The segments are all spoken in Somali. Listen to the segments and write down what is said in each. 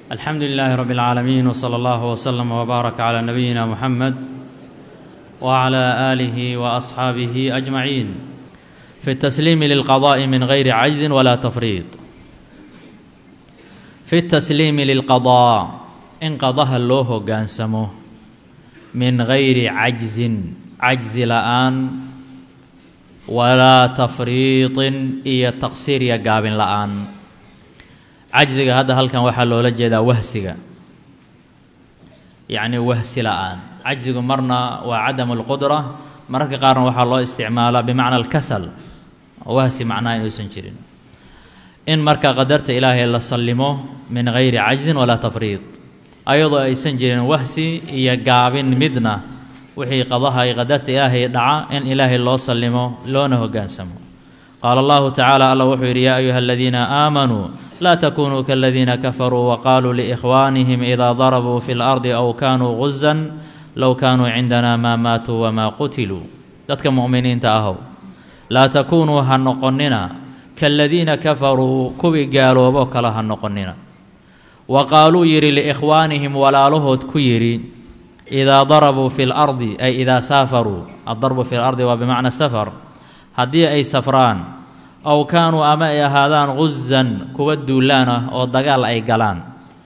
alxamdu lilaahi rab اlcaalamiin wslى allah wslm wbaarak clى nabiyina muxamed wclى aalihi waasxaabihi ajmaciin fi اtasliimi lilqadaءi min gayri cajzi wala tafriid fi اtasliimi lilqadaa in qadaha loo hoggaansamo min gayri cajzin cajzi la'aan walaa tafriiطin iyo taqsiir iyo gaabin la'aan cajziga hadda halkan waxaa loola jeedaa wahsiga yacni wahsi la'aan cajzigu marna waa cadamu اlqudra mararka qaarna waxaa loo isticmaalaa bimacna alkasal wahsi macnaha inuusan jirin in marka qadarta ilaahay la sallimo min gayri cajzin walaa tafriid ayadoo aysan jirin wahsi iyo gaabin midna wixii qadaha ay qadarta ilaahay dhaca in ilaahay loo sallimo loona hoggaansamo qaala allahu tacaala alla wuxuu yidhi yaa ayuha aladiina aamanuu laa takunuu kaladiina kafaruu waqaaluu liikhwaanihim idaa darabuu fi lardi aw kaanuu guzan low kaanuu cindana maa maatuu wamaa qutiluu dadka mu'miniinta ahow laa takuunuu ha noqonnina kaladiina kafaruu kuwii gaalooboo kale ha noqonnina wa qaaluu yidhi liikhwaanihim walaalahood ku yidhi idaa darabuu fi lardi ay idaa saafaruu addarbu fi lardi waa bimacna safar haddii ay safraan aw kaanuu ama ay ahaadaan guzan kuwa duulaan ah oo dagaal ay galaan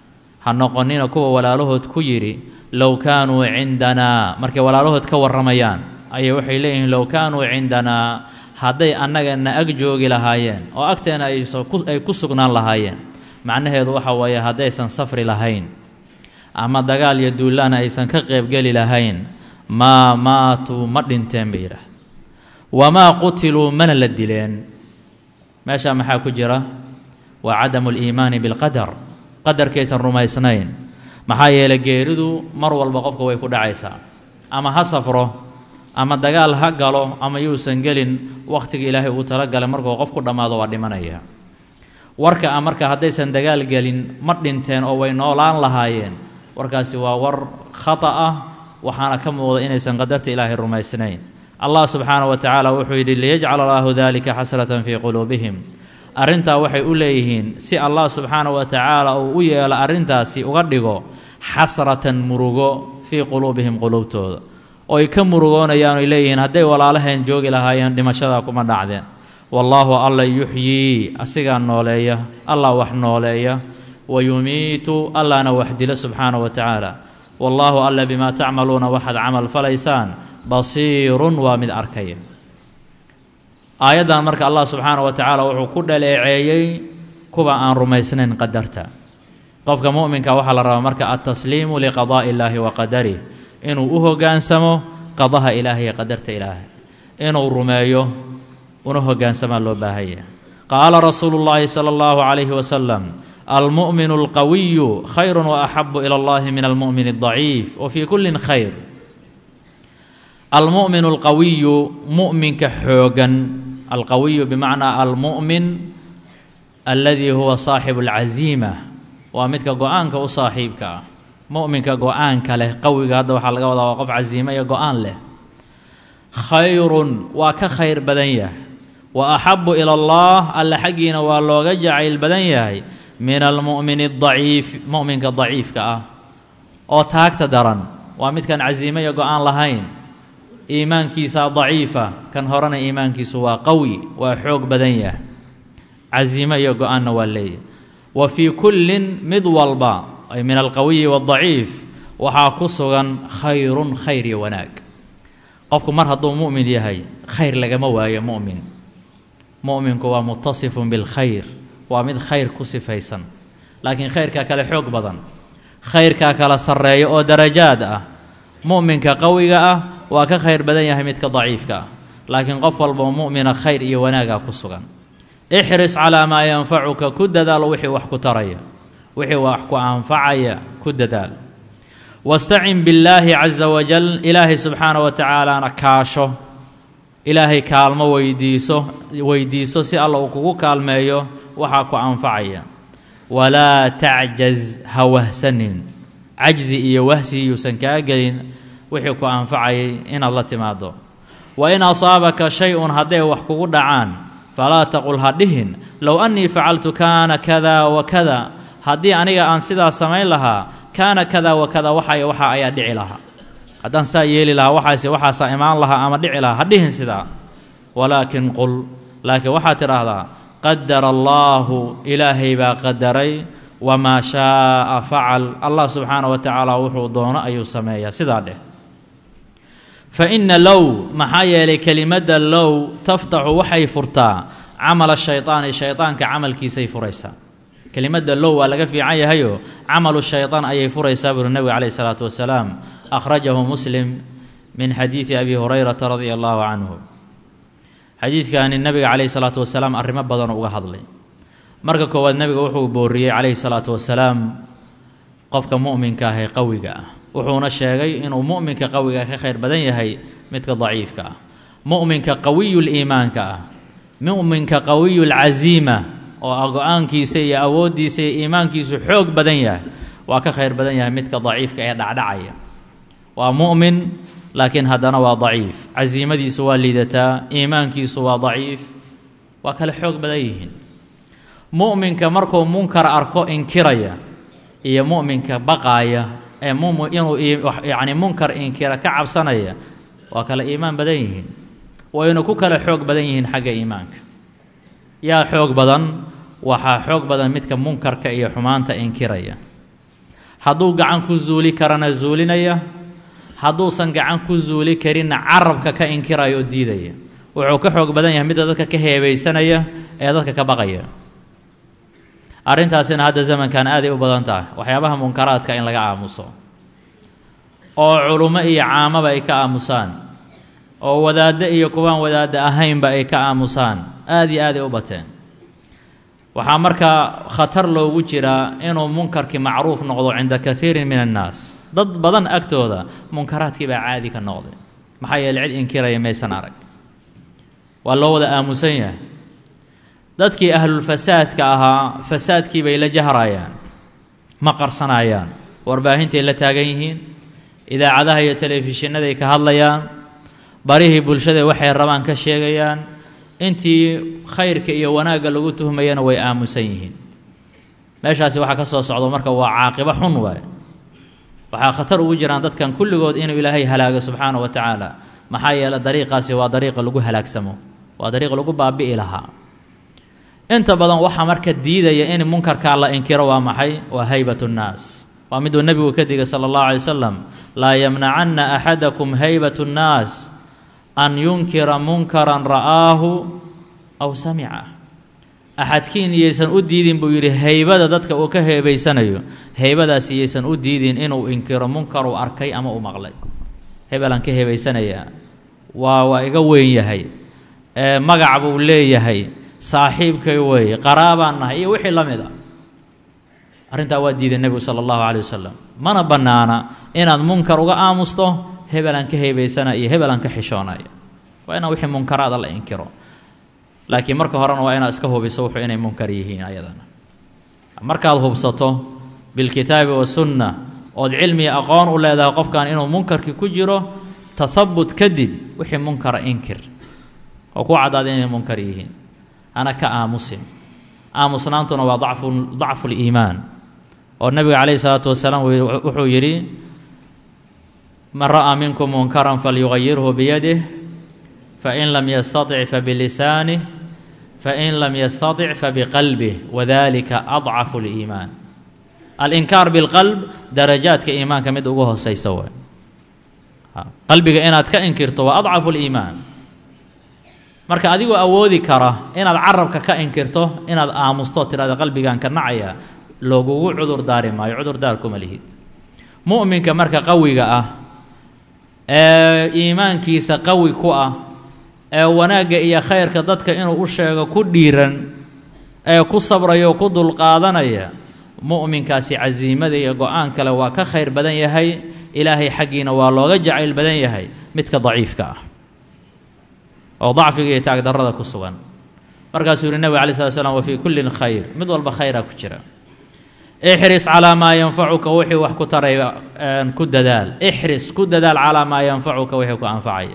ha noqonnina kuwa walaalahood ku yidhi low kaanuu cindanaa markay walaalahood ka warramayaan ayay waxay leeyihiin low kaanuu cindanaa hadday annagana ag joogi lahaayeen oo agteena ay ku sugnaan lahaayeen macnaheedu waxa weeye haddaysan safri lahayn ama dagaal iyo duulaana aysan ka qeybgeli lahayn maa maatuu ma dhinteen bay yidhaah wamaa qutiluu mana la dileen meeshaa maxaa ku jira waa cadamu liimaani bilqadar qadarkaysan rumaysnayn maxaa yeelay geeridu mar walba qofka way ku dhacaysaa ama ha safro ama dagaal ha galo ama yuusan gelin wakhtiga ilaahay uu talagalay markuu qof ku dhammaado waa dhimanaya warka a marka haddaysan dagaal gelin ma dhinteen oo way noolaan lahaayeen warkaasi waa war khata ah waxaana ka muuqda inaysan qadarta ilaahay rumaysnayn allah subxaanahu wa tacaala wuxuu yidhi liyajcala allaahu daalika xasratan fii quluubihim arrintaa waxay u leeyihiin si allah subxaanahu wa tacaala uu u yeelo arrintaasi uga dhigo xasratan murugo fii quluubihim quluubtooda oy ka murugoonayaan oy leeyihiin hadday walaalaheen joogi lahaayeen dhimashadaa kuma dhacdeen wallaahu alla yuxyii asigaa nooleeya allah wax nooleeya wa yumiitu allahna wax dilo subxaanahu wa tacaala wallaahu alla bimaa tacmaluuna waxaad camal falaysaan basiirun waa mid arkaya aayaddan marka allah subxaana wa tacaala wuxuu ku dhaleeceeyey kuwa aan rumaysnayn qadarta qofka mu'minka waxaa la rabaa marka altasliimu liqadaa'i illaahi wa qadarih inuu u hoggaansamo qadaha ilaahay iyo qadarta ilaahay inuu rumeeyo una hoggaansamaa loo baahanya qaala rasuulu llaahi sala allahu calayhi wasalam almu'minu alqawiyu khayru wa axabu ila allahi min almu'min aldaciif wa fii kullin khayr almu'minu alqawiyu mu'minka xoogan alqawiyu bimacnaa almu'min alladii huwa saaxibu alcaziima waa midka go-aanka u saaxiibka ah mu'minka go-aanka leh qawiga hadda waxaa laga wadaa waa qof casiimo iyo go-aan leh khayrun waa ka khayr badan yahay wa axabu ila allah alle xaggiina waa looga jacayl badan yahay min almu'mini adaciif mu'minka daciifka ah oo taagta daran waa midkan casiimo iyo go-aan lahayn iimaankiisa daciifa kan horena iimaankiisu waa qawi waa xoog badan yahay casiimo iyo go-aanna waa leeyahy wa fii kullin mid walba ay min alqawiyi waadaciif waxaa ku sugan khayrun khayr iyo wanaag qofku mar hadduu mu'min yahay khayr lagama waayo mu'min mu'minku waa mutasifun bilkhayr waa mid khayr ku sifaysan laakiin khayrkaa kale xoog badan khayrkaa kala sarreeya oo darajaad ah mu'minka qawiga ah waa ka khayr badan yahay midka daciifka ah laakiin qof walbao mu'mina khayr iyo wanaagaa ku sugan ixris calaa maa yanfacuka ku dadaalo wixii wax ku taraya wixii wax ku anfacaya ku dadaal wastacin billaahi casa wajal ilaahay subxaana wa tacaalaana kaasho ilaahay kaalmo weydiiso weydiiso si alla uu kugu kaalmeeyo waxaa ku anfacaya walaa tacjaz ha wahsanin cajzi iyo wahsi yuusan kaa gelin wixii ku anfacayay inaad la timaado wa in asaabaka shay-un hadday wax kugu dhacaan falaa taqul ha dhihin low annii facaltu kaana kada wa kada haddii aniga aan sidaa samayn lahaa kaana kada wa kada waxay waxa ayaa dhici lahaa haddaan saa yeeli lahaa waxaase waxaasaa imaan lahaa ama dhici lahaa ha dhihin sidaa walaakin qul laakiin waxaad tidhaahdaa qadara allaahu ilaahay baa qadaray wamaa shaaa facal allah subxaana wa tacaala wuxuu doono ayuu sameeyaa sidaa dheh fa inna low maxaa yeelay kelimadda low taftaxu waxay furtaa camala shaydaani shaydaanka camalkiisay furaysaa kelimadda low waa laga fiican yahayoo camalu shaydaan ayay furaysaa buuri nebiga calayhi salaatu wasalaam akhrajahu muslim min xadiidi abi hurayrata radia allaahu canhu xadiidkani nebiga calayhi salaatu wasalaam arrimo badan uga hadlay marka koowaad nebiga wuxuu booriyey calayhi salaatu wasalaam qofka mu'minka ah ee qawiga ah wuxuuna sheegay inuu mu'minka qawiga ka khayr badan yahay midka daciifka ah mu'minka qawiyuliimaanka ah mu'minka qawiyulcasiima oo ah go-aankiisa iyo awooddiisa iyo iimaankiisu xoog badan yahay waa ka khayr badan yahay midka daciifka ee dhacdhacaya waa mu'min laakiin haddana waa daciif casiimadiisu waa liidataa iimaankiisu waa daciif waa kale xoog badan yihiin mu'minka markuu munkar arko inkiraya iyo mu'minka baqaaya ee inuu yacni munkar inkira ka cabsanaya waa kale iimaan badan yihiin wayna ku kale xoog badan yihiin xagga iimaanka yaa xoog badan waxaa xoog badan midka munkarka iyo xumaanta inkiraya hadduu gacan ku zuuli karana zuulinaya hadduusan gacan ku zuuli karinna carabka ka inkiraya oo diidaya wuxuu ka xoog badan yahay midda dadka ka heebaysanaya ee dadka ka baqaya arrintaasina hadda zamankan aaday u badan tahay waxyaabaha munkaraadka in laga aamuso oo culummo iyo caamaba ay ka aamusaan oo wadaaddo iyo kuwaan wadaadda ahaynba ay ka aamusaan aada iyo aaday u bateen waxaa markaa khatar loogu jiraa inuu munkarkii macruuf noqdo cinda kaiirin min annaas dad badan agtooda munkaraadkii baa caadi ka noqday maxaa yeele cid inkiraya maysan arag waa loo wada aamusan yahay dadkii ahlulfasaadka ahaa fasaadkii bay la jahrayaan ma qarsanayaan warbaahintay la taagan yihiin idaacadaha iyo telefishinnaday ka hadlayaan barihii bulshada waxay rabaan ka sheegayaan intii khayrka iyo wanaagga lagu tuhmayana way aamusan yihiin meeshaasi waxaa ka soo socdo marka waa caaqibo xun waay waxaa khatar ugu jiraan dadkan kulligood inuu ilaahay halaago subxaana wa tacaala maxaa yeele dariiqaasi waa dariiqa lagu halaagsamo waa dariiq lagu baabi'i lahaa inta badan waxaa marka diidaya in munkarkaa la inkiro waa maxay waa haybat nnaas waa miduu nebigu ka digay sala allahu alay wasalam laa yamnacanna axadakum haybat nnaas an yunkira munkaran ra'aahu aw samica axadkiin iyaysan u diidin buu yidhi haybada dadka uu ka heebaysanayo haybadaasi iyaysan u diidin inuu inkiro munkaruu arkay ama u maqlay hebelaan ka heebaysanayaa waa waa iga weyn yahay magac buu leeyahay saaxiibkay weeye qaraabaan nahay iyo wixii la mid a arrintaa waa diiday nebigu sala allahu calay wasalam mana bannaana inaad munkar uga aamusto hebelaan ka heebaysana iyo hebelaan ka xishoonaya waa inaan wixii munkaraada la inkiro laakiin marka horena waa inaad iska hubiso wuxuu inay munkar yihiin ayadana markaad hubsato bilkitaabi wasunna ood cilmiga aqoon u leedahay qofkan inuu munkarkii ku jiro tahabut kadib wixii munkara inkir oo ku caddaada inay munkar yihiin ana ka aamusin aamusnaantuna waa dacfu dacfuliimaan oo nebiga calayhi salaatu wasalaam wuxuu yidhi man ra'aa minkum munkaran falyugayirhu biyadih fain lam yastatic fabilisaanih fain lam yastatic fabiqalbih wadalika adcafu liimaan alinkaar bilqalb darajaadka iimaanka mid ugu hooseysa waay qalbiga inaad ka inkirto waa adcafu liimaan marka adigoo awoodi kara inaad carabka ka inkirto inaad aamusto tirahda qalbigan ka nacaya loogugu cudur daari maayo cudurdaar kuma lihid mu'minka marka qawiga ah ee iimaankiisa qawi ku ah ee wanaagga iyo khayrka dadka inuu u sheego ku dhiiran ee ku sabraya oo ku dulqaadanaya mu'minkaasi casiimada iyo go-aan kale waa ka khayr badan yahay ilaahay xaggiina waa looga jacayl badan yahay midka daciifka ah oo dacfiga iyo taagdarrada ku sugan markaasuu yihi nebig alay slat slam wa fii kullin khayr mid walba khayraa ku jira ixris calaa maa yanfacuka wixii wax ku taraya ku dadaal ixris ku dadaal calaa maa yanfacuka wixii ku anfacaya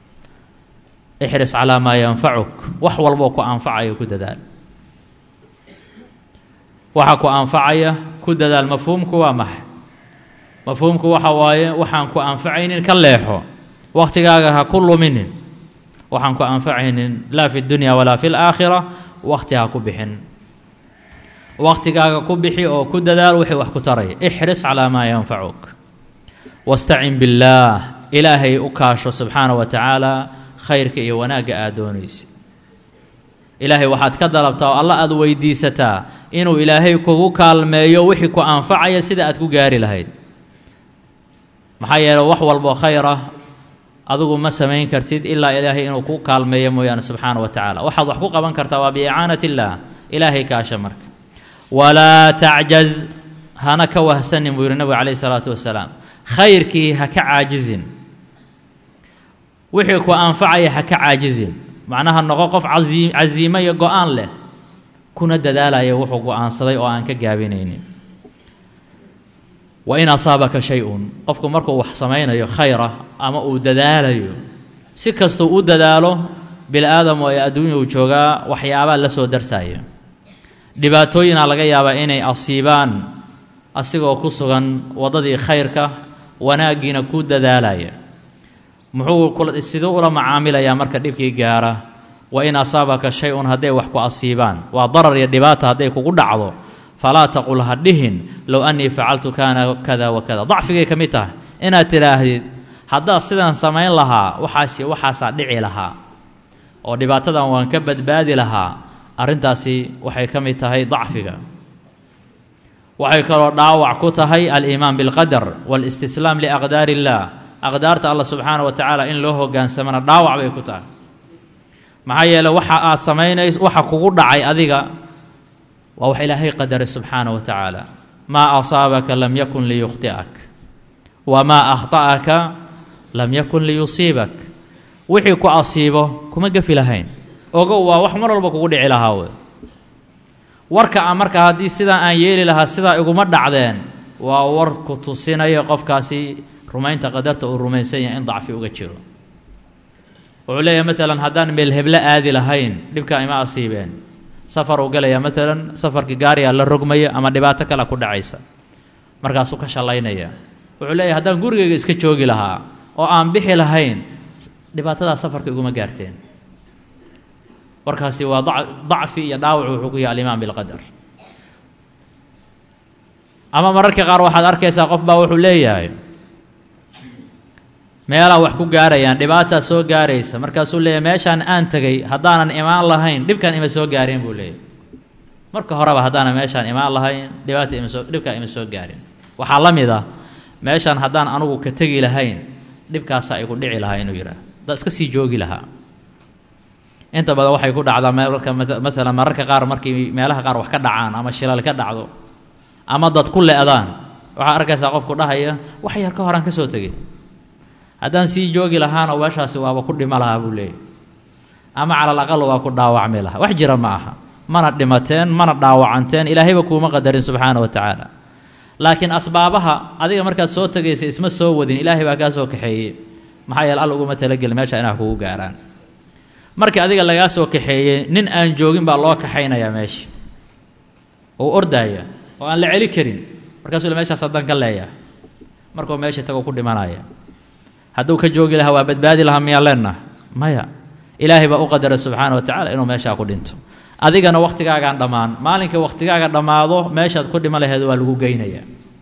ixris calaa maa yanfacuk wax walboo ku anfacayo ku dadaal waxa ku anfacaya ku dadaal mafhuumku waa maxay mafhuumku waxa waaye waxaan ku anfacaynin ka leexo wakhtigaaga ha ku luminin waxaan ku anfacaynin laa fi dunya walaa fi laakhira wakhti ha ku bixin wakhtigaaga ku bixi oo ku dadaal wixii wax ku taraya ixris calaa maa yanfacuk wastacin billaah ilaahay u kaasho subxaana wa tacaala khayrka iyo wanaagga aad doonaysa ilaahay waxaad ka dalabtaa oo alla aada weydiisataa inuu ilaahay kugu kaalmeeyo wixii ku anfacaya sida aad ku gaari lahayd maxaa yeele wax walbo khayr ah adigu ma samayn kartid ilaa ilaahay inuu ku kaalmeeyo mooyaane subxaana wa tacaala waxaad wax ku qaban kartaa waa biicaanat illaah ilaahay kaasha marka walaa tacjaz hana ka wahsanin buu yihi nabigu calayhi salaatu wasalaam khayrkii ha ka caajizin wixii ku anfacaya ha ka caajizin macnaha noqo qof casi casiimo iyo go-aan leh kuna dadaalaya wuxuu go-aansaday oo aan ka gaabinaynin wa in asaabaka shay-un qofku markuu wax samaynayo khayra ama uu dadaalayo si kastuu u dadaalo bini aadamu ee adduunya uu joogaa waxyaabaa la soo darsaya dhibaatooyinaa laga yaabaa inay asiibaan asigoo ku sugan waddadii khayrka wanaaggiina ku dadaalaya muxuu siduu ula macaamilayaa marka dhibkii gaara wa in asaabaka shay-un hadday wax ku asiibaan waa darar iyo dhibaata hadday kugu dhacdo falaa taqul ha dhihin low annii facaltu kaana kada wa kada dacfigay ka mid tahay inaad tidhaahdid haddaad sidaan samayn lahaa waxaasi waxaasaa dhici lahaa oo dhibaatadan waan ka badbaadi lahaa arrintaasi waxay ka mid tahay dacfiga waxay kaloo dhaawac ku tahay aliimaan bilqadar waalistislaam liaqdaari illaah aqdaarta allah subxaana wa tacaala in loo hogaansamana dhaawac bay ku tahay maxaa yeele waxa aad samaynays waxa kugu dhacay adiga waa wax ilaahay qadaray subxaana wa tacaala maa asaabaka lam yakun liyukhti'ak wamaa akhta'aka lam yakun liyusiibak wixii ku asiibo kuma gefi lahayn ogow waa wax mar walba kugu dhici lahaa wey warka a marka haddii sidaa aan yeeli lahaa sidaa iguma dhacdeen waa war ku tusinaya qofkaasi rumaynta qadarta uu rumaysan yahay in dacfi uga jiro wuxuu leeyahay maalan haddaan meel heblo aadi lahayn dhibkaa ima asiibeen safar uu galayaa maalan safarkii gaarigaa la rogmaya ama dhibaato kale ku dhacaysa markaasuu ka shallaynaya wuxuu leeyahay haddaan gurigayga iska joogi lahaa oo aan bixi lahayn dhibaatadaa safarka iguma gaarteen warkaasi waa dacfi iyo dhaawac wuxuu ku yahay alimaan bilqadar ama mararka qaar waxaad arkaysaa qof baa wuxuu leeyahay meelaa wax ku gaarayaan dhibaataa soo gaaraysa markaasuu leeyahay meeshaan aan tegay haddaanan imaan lahayn dhibkaan ima soo gaareen buu leeyahy marka horeba haddaanan meeshaan imaan lahayn dhibaata imasoo dhibkaan ima soo gaareen waxaa la mid ah meeshaan haddaan anugu ka tegi lahayn dhibkaasaa igu dhici lahaa inuu yidhaah haddaa iska sii joogi lahaa inta badan waxay ku dhacdaa marka maalan mararka qaar markii meelaha qaar wax ka dhacaan ama shilal ka dhacdo ama dad ku le-daan waxaa arkaysaa qofku dhahaya wax yar ka horaan ka soo tegay haddaan sii joogi lahaana meeshaasi waaba ku dhimo lahaa buu leeyahy ama calal aqal waa ku dhaawacmi lahaa wax jira ma aha mana dhimateen mana dhaawacanteen ilaahayba kuuma qadarin subxaana wa tacaala laakiin asbaabaha adiga markaad soo tegaysa isma soo wadin ilaahay baa kaa soo kaxeeyey maxaa yeele al uguma talagelin meesha inaa kugu gaaraan markii adiga lagaa soo kaxeeyey nin aan joogin baa loo kaxaynayaa meesha oo ordaaya oo aan la celi karin markaasuu meeshaas haddaan ka leeyahay markuu meesha tago ku dhimanaya hadduu ka joogi lahaa waa badbaadi lahaa miyaa leenaha maya ilaahay baa u qadaray subxaana wa tacala inuu meeshaa ku dhinto adigana wakhtigaagaan dhammaan maalinkai wakhtigaaga dhammaado meeshaad ku dhiman laheed waa lagu geynayaa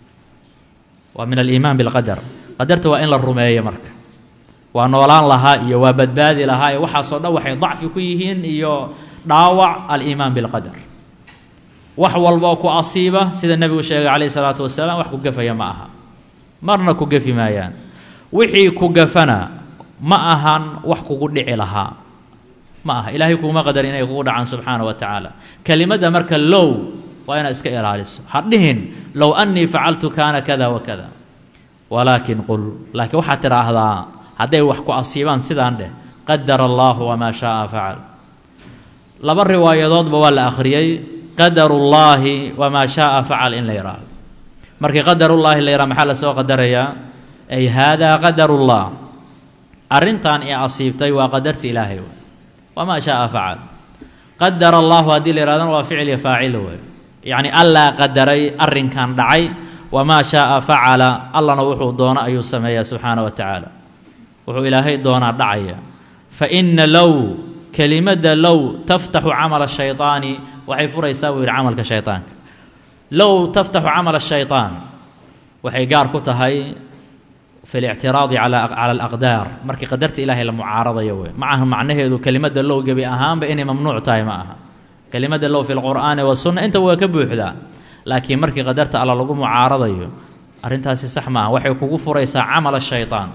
waa min aliimaan bilqadar qadarta waa in la rumeeyo marka waa noolaan lahaa iyo waa badbaadi lahaa iyo waxaasoo dhan waxay dacfi ku yihiin iyo dhaawac aliimaan bilqadar wax walboo ku asiiba sida nebigu sheegay calayhi salaatu wasalaam wax ku gafaya ma aha marna ku gafi maayaan wixii ku gafana ma ahan wax kugu dhici lahaa ma aha ilaahay kuuma qadar inay kugu dhacaan subxaana wa tacaala kelimadda marka low waa inaad iska ilaaliso ha dhihin low annii facaltu kaana kada wa kada walaakin qul laakiin waxaad tidhaahdaa hadday wax ku asiibaan sidaan dheh qadara allaahu wamaa shaaa facal laba riwaayadoodba waa la akhriyey qadarullaahi wamaa shaaa facal in la yidhaahdo markii qadarullaahi la yidhaha maxaa lasoo qadarayaa ay haadaa qadarullah arrintan i asiibtay waa qadarta ilaahay wey wamaa shaaa facal qadara allaahu haddii la yidhahdana waa ficil iyo faacil wey yacni allaa qadaray arrinkan dhacay wamaa shaaa facala allana wuxuu doono ayuu sameeyaa subxaana wa tacaala wuxuu ilaahay doonaa dhacaya fa inna low kelimadda low taftaxu camala shayطaani waxay furaysaa buu yidhi camalka shayطaanka low taftaxu camala shayطaan waxay gaar ku tahay fi اlictiraadi cala alaqdaar markii qadarta ilaahay la mucaaradayo wey ma aha macnaheedu kelimadda low gebi ahaanba inay mamnuuc tahay ma aha kelimadda low fi lqur'aani wasunna inta waa ka buuxdaa laakiin markii qadarta alla lagu mucaaradayo arrintaasi sax ma aha waxay kugu furaysaa camal shayطaan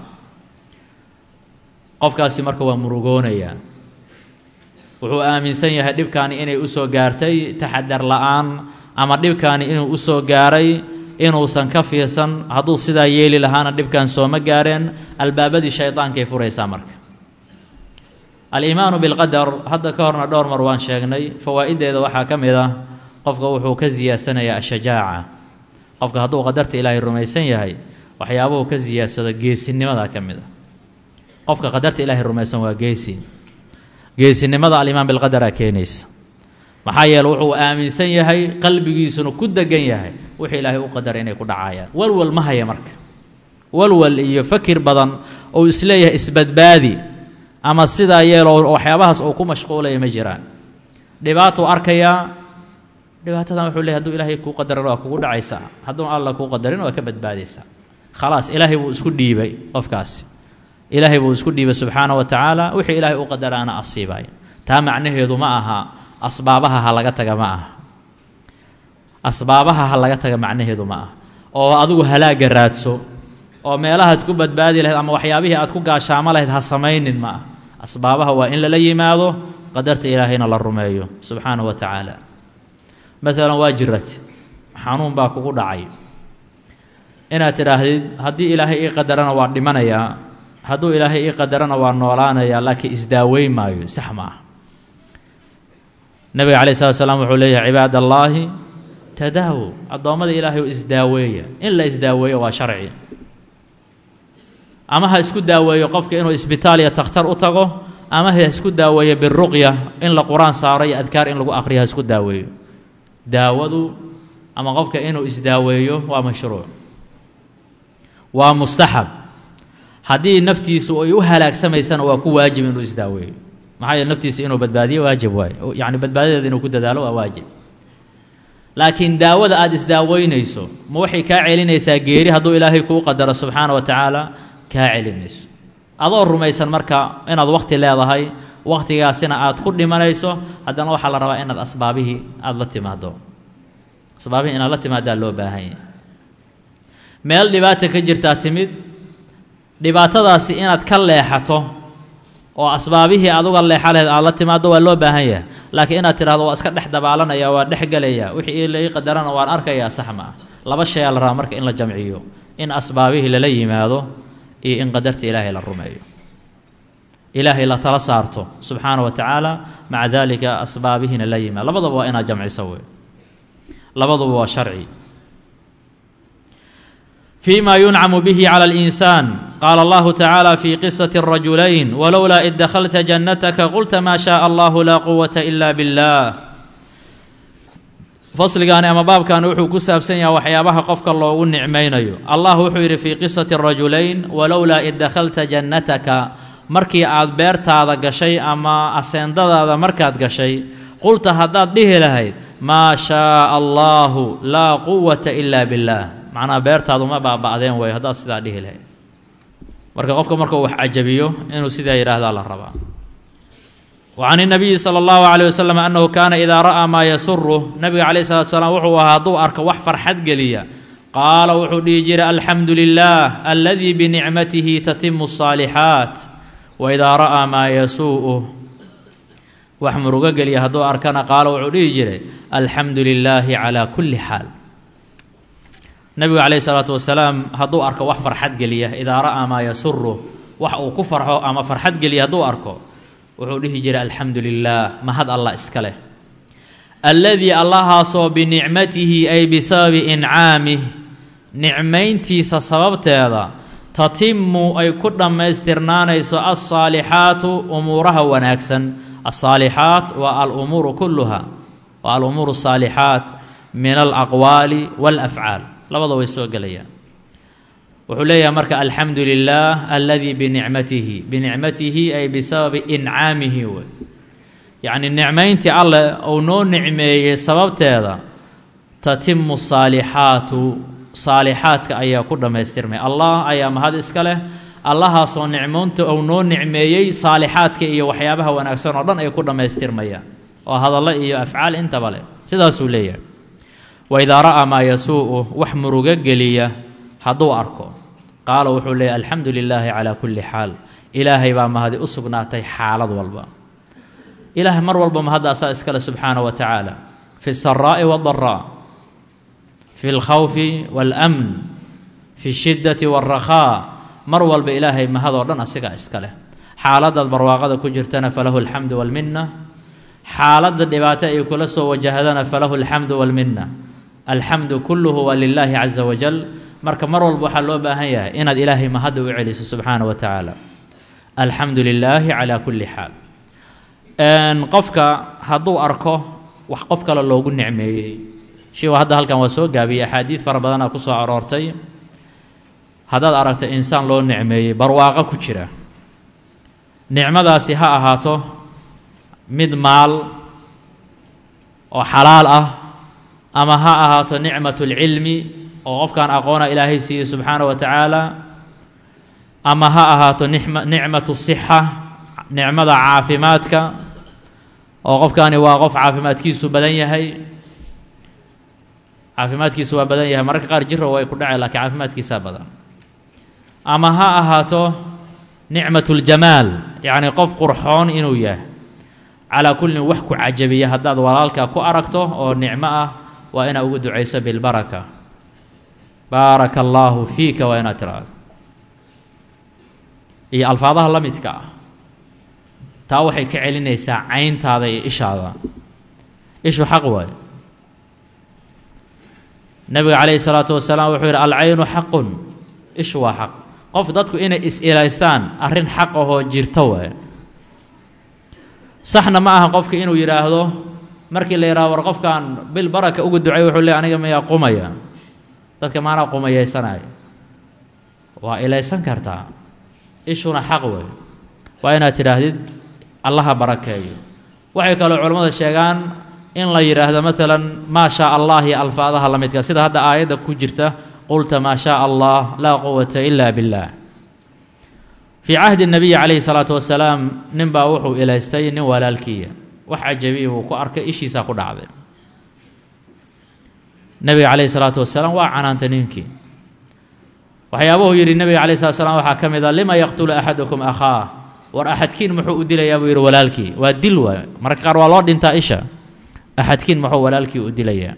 qofkaasi marka waa murugoonayaa wuxuu aaminsan yahay dhibkaani inay usoo gaartay taxadar la'aan ama dhibkaani inuu usoo gaaray inuusan ka fiirsan hadduu sidaa yeeli lahaana dhibkan sooma gaareen albaabadii shayطaankay furaysaa marka aliimaanu bilqadar hadda ka horna dhowr mar waan sheegnay fawaa'ideeda waxaa ka mid ah qofka wuxuu ka siyaadsanayaa ashajaaca qofka hadduu qadarta ilaahay rumaysan yahay waxyaabuhu ka siyaadsado geesinimada ka mid a qofka qadarta ilaahay rumaysan waa geesi geesinimada alimaan bilqadaraa keenaysa maxaa yeele wuxuu aaminsan yahay qalbigiisuna ku degan yahay wixii ilaahay u qadaray inay ku dhacayaan walwal ma haya marka walwal iyo fakir badan ou isleeyahay isbadbaadi ama sidaa yeelo waxyaabahaas uu ku mashquulaya ma jiraan dhibaatuu arkayaa dhibaatadan wuxuu leeyahy haduu ilaahay kuu qadaran waa kugu dhacaysaa hadduu alla kuu qadarin waa ka badbaadaysaa khalaas ilaahay buu isku dhiibay qofkaasi ilaahay buu isku dhiibay subxaana wa tacaala wixii ilaahay u qadaraana asiibaya taa macnaheedu ma aha asbaabaha ha laga taga ma aha asbaabaha ha laga taga macnaheedu ma aha oo adigu halaaga raadso oo meelahaad ku badbaadi lahayd ama waxyaabihii aad ku gaashaamo lahayd ha samaynin ma ah asbaabaha waa in lala yimaado qadarta ilaahayna la rumeeyo subxaanahu wa tacaala maalan waa jirate xanuun baa kugu dhacay inaad tidhaahdid haddii ilaahay ii qadarana waa dhimanayaa hadduu ilaahay ii qadarana waa noolaanayaa laakiin isdaaweyn maayo sax ma ah nabiga calayi slat slam wuxuu leeyahay cibaad allaahi tadaawo addoommada ilaahay isdaaweeya in la isdaaweeyo waa sharci ama ha isku daaweeyo qofka inuu isbitaal iyo takhtar u tago ama ha isku daaweeyo biruqya in la qur-aan saaro iyo adkaar in lagu aqriyo ha isku daaweeyo daawadu ama qofka inuu isdaaweeyo waa mashruuc waa mustaxab haddii naftiisu ay u halaagsamaysana waa ku waajib inuu isdaaweeyo maxaa yeele naftiisa inuu badbaadiyo waajib waaye yacni badbaadadeeda inuu ku dadaalo waa waajib laakiin daawada aada isdaaweynayso ma waxay kaa celinaysaa geeri hadduu ilaahay kuu qadaro subxaana wa tacaala kaa celi mayso adoo rumaysan marka inaad wakhti leedahay wakhtigaasina aad ku dhimanayso haddana waxaa la rabaa inaad asbaabihii aada la timaado asbaabihii inaad la timaadaa loo baahan yahay meel dhibaata ka jirtaa timid dhibaatadaasi inaad ka leexato oo asbaabihii aduga leexa laheyd aad la timaado waa loo baahan yahay laakiin inaad tidhahdo waa iska dhex dabaalanaya waa dhex gelaya wixii lai qadarana waan arkayaa sax ma ah laba shayaa la rabaa marka in la jamciyo in asbaabihii lala yimaado iyo in qadarta ilaahay la rumeeyo ilaahay la tala saarto subxaana wa tacaala maca daalika asbaabihiina la yimaado labadaba waa inaad jamciso wey labaduba waa sharci فيma يuنcم bه عlى الإنسان qال الله تعالى في قصة الرجuلين ولولا إذ دخلت جنتك قلت ما شhاء الله لا قوة إلا بالله fasligaani ama baabkan wuxuu ku saabsan yahay waxyaabaha qofka loogu nicmaynayo allah wuxuu yidhi fii qisati rajulayn walowlaa id dakhalta jannataka markii aad beertaada gashay ama aseendadaada markaad gashay qulta haddaad dhihi lahayd maa shaaa allaahu laa quwata ilaa billaah macnaha beertaadu ma baaba'deen way haddaad sidaa dhihi lahayd marka qofka markuu wax cajabiyo inuu sidaa yidhaahdaa la rabaa وعن النبي صلى الله عليه وسلم أنه كان إذا رأى ما يسره نبga عليه الصلاة وسلام wuxuu ahaa hadduu arko wax farxad geliya qaala wuxuu dhihi jiray alxamdu لله الذي بنicmatihi تتم الصاaلحaaت وإذا رأى maa yasuuءه wax murugo geliya hadduu arkana qaala wuxuu dhihi jiray alxamdu للaahi عalى kuli xaal nebigu عليه الصلاaة وaسلاam hadduu arko wax farxad geliya إidaa ra'aa maa yasuruh wax uu ku farxo ama farxad geliya hadduu arko wuxuu dhihi jiray alxamdu lilaah mahad allah iska leh alladii allahaasoo binicmatihi ay bisababi incaamih nicmayntiisa sababteeda tatimu ay ku dhammaystirnaanayso alsaalixaatu umuuraha wanaagsan alsaalixaat waa alumuuru kulluha waa alumuuru asaalixaat min alaqwaali wاlafcaal labada way soo gelayaan wuxuu leeyahay marka alxamdu lilah aladii binicmatihi binicmatihi ay bisababi incaamihi wey yacni nicmayntii alleh uu noo nicmeeyey sababteeda tatimu saalixaatu saalixaadka ayaa ku dhammaystirmay allah ayaa mahad iska leh allahaasoo nicmoonta uu noo nicmeeyey saalixaadka iyo waxyaabaha wanaagsan oo dhan ay ku dhammaystirmayaan oo hadallo iyo afcaal intaba leh sidaasuu leeyahay waidaa ra'aa maa yasuu-u wax murugo geliya hadduu arko qaala wuxuu leeyahy alxamdu lilaahi calaa kulli xaal ilaahay baa mahadi u sugnaatay xaalad walba ilaahay mar walba mahadaasaa iskale subxaana wa tacaala fi saraa'i waadaraa fi lkhawfi waalamn fi shiddati waarakhaa mar walba ilaahay mahadoo dhan asigaa iska leh xaaladaad barwaaqada ku jirtana falahu alxamdu waalminna xaaladda dhibaato ay kula soo wajahdana falahu alxamdu waalminna alxamdu kulluhu waa lilaahi caza wajal marka mar walba waxaa loo baahan yahay inaad ilaahay mahadda u celiso subxaana wa tacaala alxamdu lilaahi calaa kulli xaal qofka hadduu arko wax qof kale loogu nicmeeyey shiigu hadda halkan waa soo gaabiyey axaadiid fara badanaa ku soo aroortay haddaad aragto insaan loo nicmeeyey barwaaqo ku jira nicmadaasi ha ahaato mid maal oo xalaal ah ama ha ahaato nicmatu lcilmi oo qofkan aqoona ilaahay siiyey subxaana wa tacaala ama ha ahaato nicma nicmatu sixa nicmada caafimaadka oo qofkani waa qof caafimaadkiisu badan yahay caafimaadkiisu waa badan yahay mararka qaar jiro way ku dhacay laakiin caafimaadkiisaa badan ama ha ahaato nicmatu ljamaal yacni qof qurxoon inuu yahay calaa kullin wax ku cajabiya haddaad walaalka ku aragto oo nicmo ah waa inaad ugu ducayso bilbaraka baaraka allaahu fiika waa inaad tiraado iyo alfaadaha la midka ah taa waxay ka celinaysaa cayntaada iyo ishaada ishu xaq waayo nebiga calayhi salaatu wasalaam wuxuu yidhi alcaynu xaqun ishu waa xaq qof dadku inay is-ilaystaan arrin xaq ahoo jirto waayo saxna ma aha qofka inuu yidhaahdo markii la yidhahdo war qofkan bil baraka uga ducay wuxuu leey aniga mayaa qumaya dadka maanaa qumayaysanaya waa ilaysan kartaa ishuna xaq wey waa inaad tidhaahdid allaha barakeeyo waxay kaloo culammada sheegaan in la yidhaahdo maalan maa shaa allah iyo alfaadaha la midka sida hadda aayadda ku jirta qulta maa shaa allah laa quwata ila biاllah fii cahdi الnabiyi calayhi salaatu wasalaam nin baa wuxuu ilaystay nin walaalkiiya wax cajabiya buu ku arkay ishiisaa ku dhacday nebiga calayhi salaatu wasalaam waa canaantay ninkii waxyaabuhu yidhi nebiga calayh slat slam waxaa ka mid a lima yaqtulu axadukum akhaah war axadkiin muxuu u dilayaa buu yidhi walaalkii waa dil waay mararka qaar waa loo dhintaa isha axadkiin muxuu walaalkii u dilayaa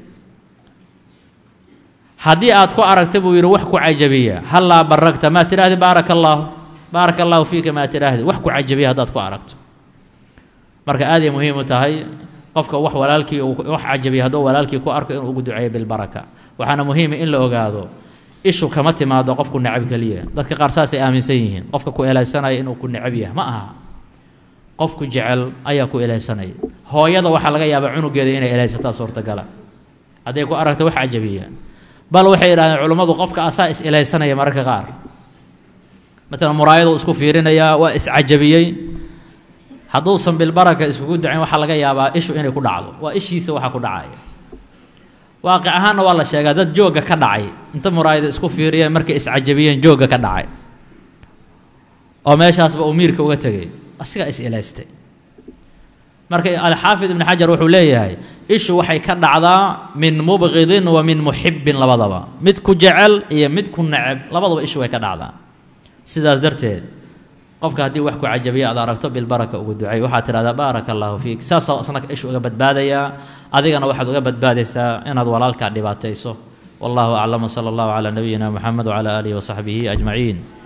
haddii aad ku aragta buu yidhi wax ku cajabiya hallaa baragta maa tidhaahdi baaraka allaahu baaraka allaahu fiika maa tidhaahdi wax ku cajabiya haddaad ku aragto marka aaday muhiim u tahay qofka wax walaalkii wax cajabiya hadduu walaalkii ku arko inuu ugu duceeyo bilbaraka waxaana muhiima in la ogaado ishu kama timaado qofku necab keliya dadka qaar saasay aaminsan yihiin qofka ku elaysanaya inuu ku necab yahay ma aha qofku jecel ayaa ku elaysanaya hooyada waxaa laga yaabaa cunugeeda inay elaysataa suurtagala hadday ku aragto wax cajabiya bal waxay yidhahdeen culummadu qofka asaa is elaysanaya mararka qaar matalan muraayaduu isku fiirinayaa waa iscajabiyey hadduusan bilbaraka iskugu dacayn waxaa laga yaabaa ishu inay ku dhacdo waa ishiisa waxa ku dhacaya waaqic ahaanna waa la sheegaa dad joogga ka dhacay inta muraayada isku fiiriyeen markay iscajabiyeen joogga ka dhacay oo meeshaasba uu miirka uga tegay asigaa is elaystay marka alxaafid ibn xajar wuxuu leeyahay ishu waxay ka dhacdaa min mubqidin wa min muxibbin labadaba mid ku jecel iyo mid ku neceb labadaba ishu way ka dhacdaa sidaas darteed qofka haddii wax ku cajabiya aad aragto bilbaraka ugu ducay waxaad tidhahdaa baaraka allaahu fiik saasoo isna ishu uga badbaadayaa adigana waxaad uga badbaadaysaa inaad walaalkaa dhibaatayso wallahu aclam wsala allahu calaa nabiyina moxamed wcala aalihi wasaxbihi ajmaciin